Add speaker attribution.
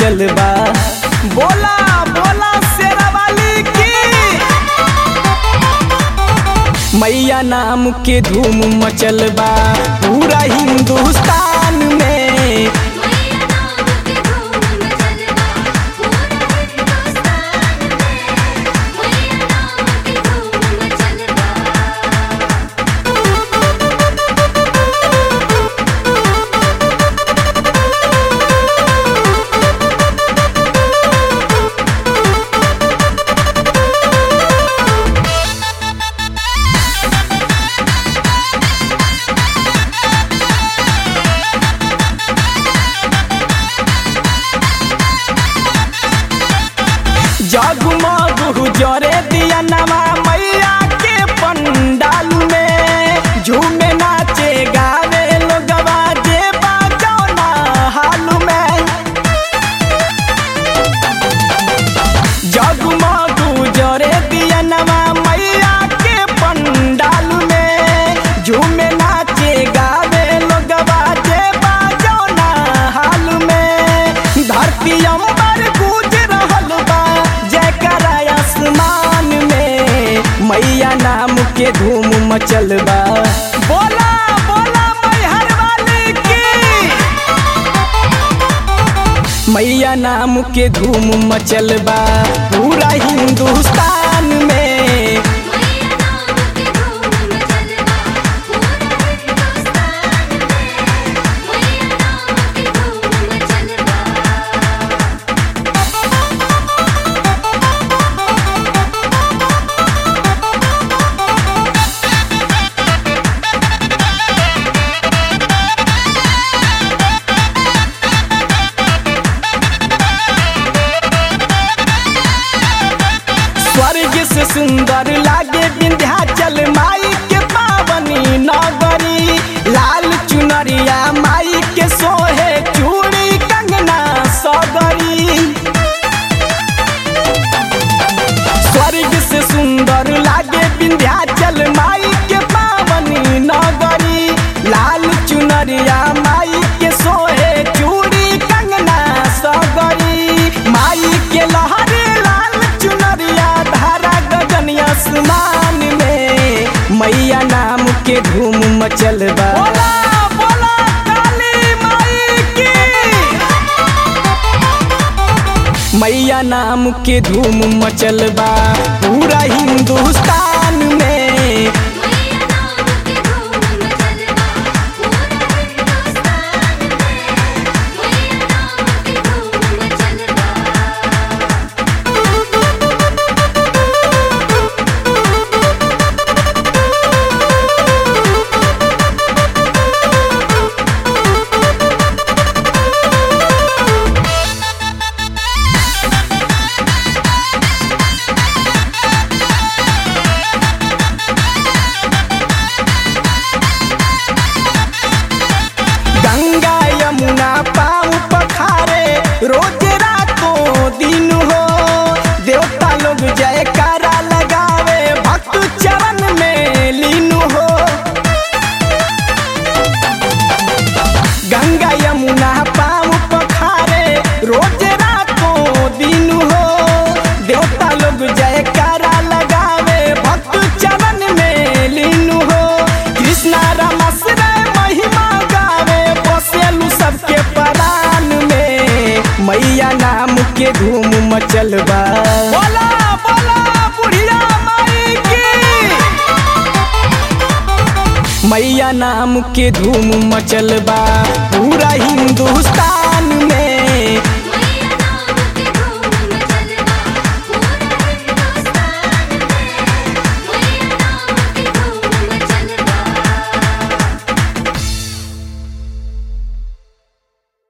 Speaker 1: मचल बा बोला बोला शेरावाली की मैया नाम के धूम मचल बा पूरा हिंदुस्तान में
Speaker 2: मैया नाम के धूम मचलबा पूरा हिंदुस्तान में मैया नाम के धूम मचलबा
Speaker 1: जगमग जरे दिया नवा मैया के पंडाल में झूमे नाचे गावे लोगवा जे बाजौना हाल में जगमग जरे दिया नवा मैया के पंडाल में झूमे नाचे गावे लोगवा जे बाजौना हाल में धरती अंबर गूंज रहल बा जयकारा आसमान में मैया नाम के धूम मचल बा बोला बोला मैहर वाली की मैया नाम के धूम मचल बा पूरा हिंदुस्तान में
Speaker 2: मैया नाम के धूम मचलबा पूरा हिंदुस्तान में मैया नाम के धूम मचलबा
Speaker 1: स्वर्ग से सुंदर लागे विंध्याचल माई के पावनी नगरी लाल चुनरिया माई के सोहे चूड़ी कंगना सगरी स्वर्ग से सुंदर लागे विंध्याचल माई के पावनी नगरी लाल चुनरिया माई के सोहे चूड़ी कंगना सगरी माई के लहरे लाल चुनरिया धारा गगन आसमान में मैया नाम के धूम मचल बा बोला बोला काली माई की मैया नाम के धूम मचल बा पूरा हिंदुस्तान में
Speaker 2: मैया नाम के धूम मचलबा पूरा हिंदुस्तान में मैया नाम के धूम मचलबा
Speaker 1: गंगा यमुना पाँव पखारे रोज रातों दिन हो देवता लोग जयकारा लगावे भक्त चरण में लीन हो गंगा यमुना पाँव पखारे रोज रातों दिन हो देवता लोग जयकारा लगावे भक्त चरण में लीन हो कृष्णा रमसरे महिमा गावे बसेलू सबके परान में मैया नाम के धूम मचल बा बोला बोला बुढ़िया माई की मैया नाम के धूम मचल बा पूरा हिंदुस्तान